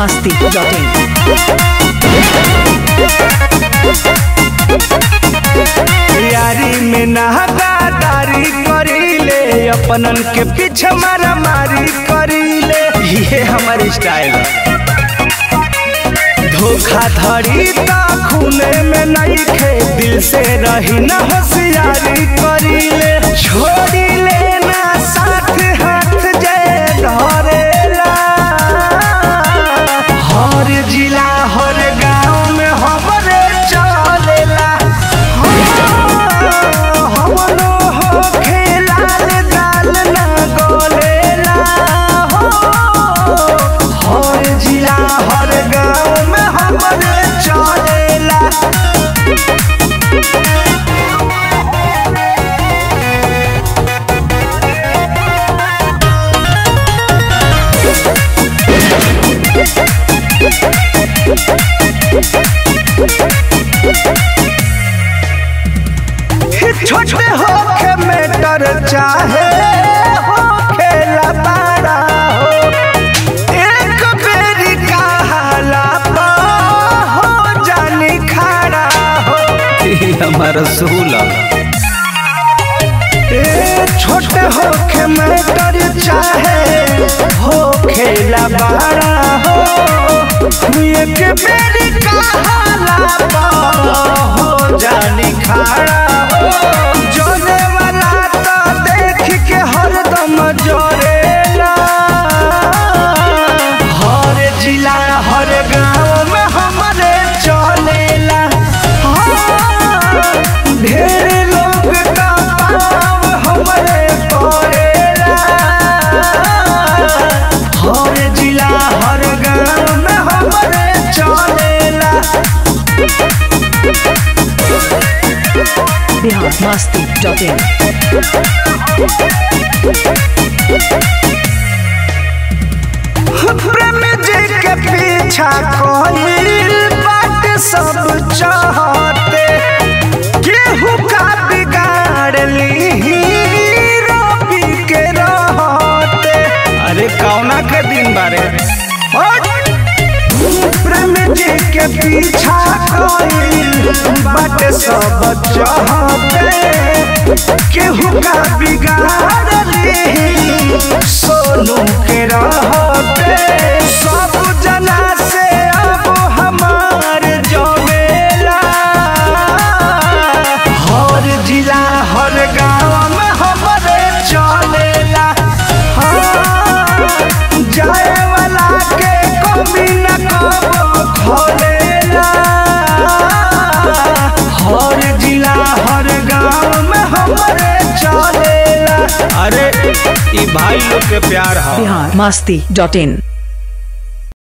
masti.in. यारी में नहदारी करीले अपनन के पीछे मारा मारी करीले ये हमारी स्टाइल धोखाधड़ी ता खूने में नहीं खे दिल से रही न होशियारी करीले छोड़ी लेना साथ हाथ जय धरेला हर जिला हर गांव में हमरे चलेला हमनो हो खेलाल दाल ना गोलेला हो हर जिला हर गांव में हमरे चलेला छोटे होके मेटर चाहे हो खेला बड़ा हो एक बेरी कहाला पा हो जानी खड़ा हो हमारा सूला ए छोटे होके मेटर चाहे हो खेला बड़ा हो एक बेरी कहाला पा हो जानी खड़ा हो जोने वाला तो देख के हरदम जोरेला हर जिला हर गांव में हमारे चलेला हाँ, ढेर लोग का पाव हमारे पड़ेला हर जिला हर गांव में हमारे चलेला Bihar masti.in. प्रेम जी के पीछा कोई बात सब चाहते केहू का बिगाड़ ली रवि के रहते अरे कौना के दिन बारे प्रेम जी के पीछा कोई बात सब चाहते केहू का बिगाड़ ली सोनू के रहते सब जना से अब हमार जमेला हर जिला हर गांव में हमारे चलेला हाँ, जाए वाला के कमी न कबो खोलेला हर जिला हर गांव में हमारे चलेला अरे ई भाई लोग के प्यार है Bihar masti.in.